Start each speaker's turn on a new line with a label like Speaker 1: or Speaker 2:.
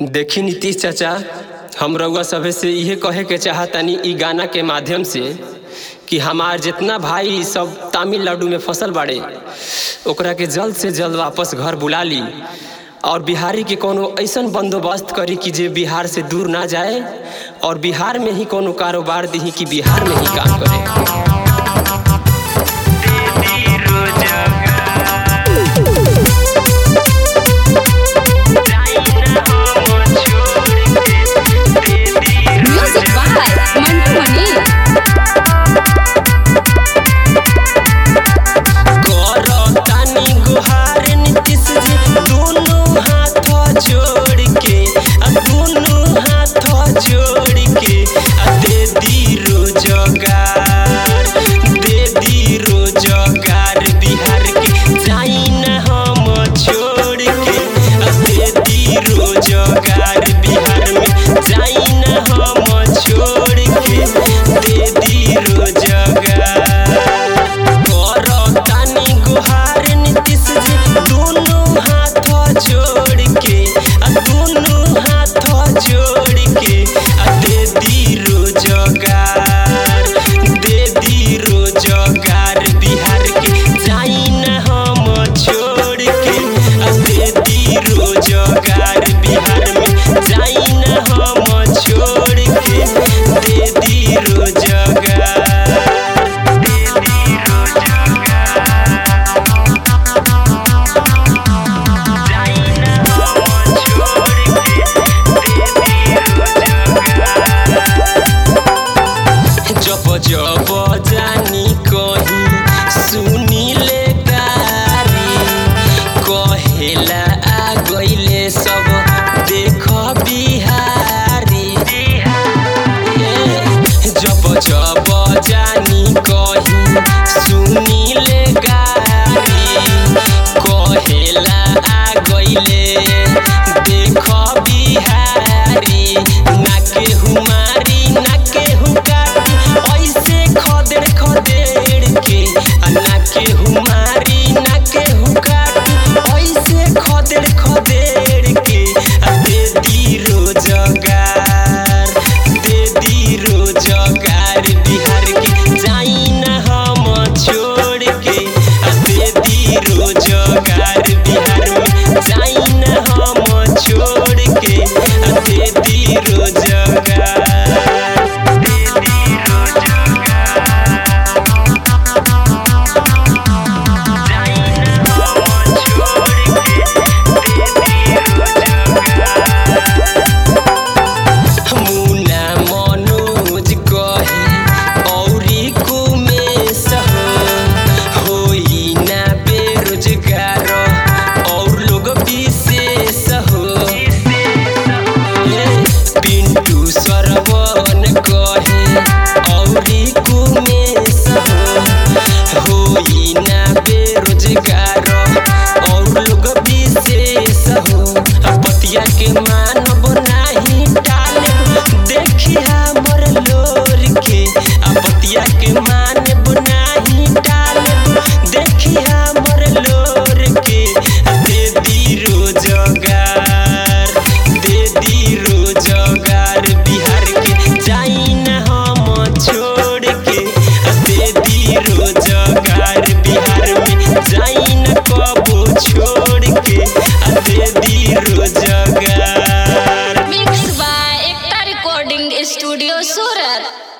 Speaker 1: देखी नीतीश चाचा हम रउआ सभे से इहे कहे के चाहतानी ई गाना के माध्यम से कि हमार जितना भाई सब तमिलनाडु में फसल बाड़े ओकरा के जल्द से जल्द वापस घर बुला ली और बिहारी के कोनो ऐसन बंदोबस्त करी कि जे बिहार से दूर ना जाए और बिहार में ही कोनो कारोबार दी कि बिहार में ही काम करे
Speaker 2: Music by Mantu Mani.
Speaker 1: करतानी गुहार नीतीश जी दोनों हाथ जोड़ के आ दोनों हाथ जोड़ के आ दे दी रोजगार दे दी रोजगार बिहार के जाई न हम छोड़ के आ दे दी रोजगार बिहार में जाई न हम छोड़ के दे दी रोजगार करतानी गुहार नीतीश जी दोनों हाथ जोड़ के आ दोनों हाथ जोड़ के आ दे दी रोजगार दे दी रोजगार बिहार के जाई न हम छोड़ के आ दे दी रोजगार बिहार में जाई न हम छोड़ के दे दी रोजगार जब जब जानी कहीं सुनी ले गारी कहेला आ गईले सब देख बिहारी जब जब जानी कहीं सुनी ले गारी कहेला आ गईले देख बिहारी ना केहू मारी ना केहू काटी ऐसे खदेड़ खदेड़ के आ ना केहू मारी ना केहू काटी ऐसे खदेड़ खदेड़ के आ दे दी रोजगार दे दी रोजगार बिहार के जाई न हम छोड़ के आ दे दी रोजगार बिहार में जाई न हम छोड़ के आ दे दी रोजगार मुना मनोज कहे औरी कुमेश हो होई ना बेरोजगार और लोग विशेष हो पिंटू सरवन कहे औरी कुमेश हो होई ना बेरोजगार और लोग विशेष हो आ पतिया के मानव नाही टाले देखी हमर लोर के आ पतिया के मानव नाही टाले देखी हमर लोर के आ दे दी रोजगार दे दी रोजगार बिहार के जाई न हम छोड़ के आ दे दी रोजगार बिहार में जाई न कबो छोड़ के आ दे दी रोजगार
Speaker 2: Mixed by Ekta Recording Studio Surat.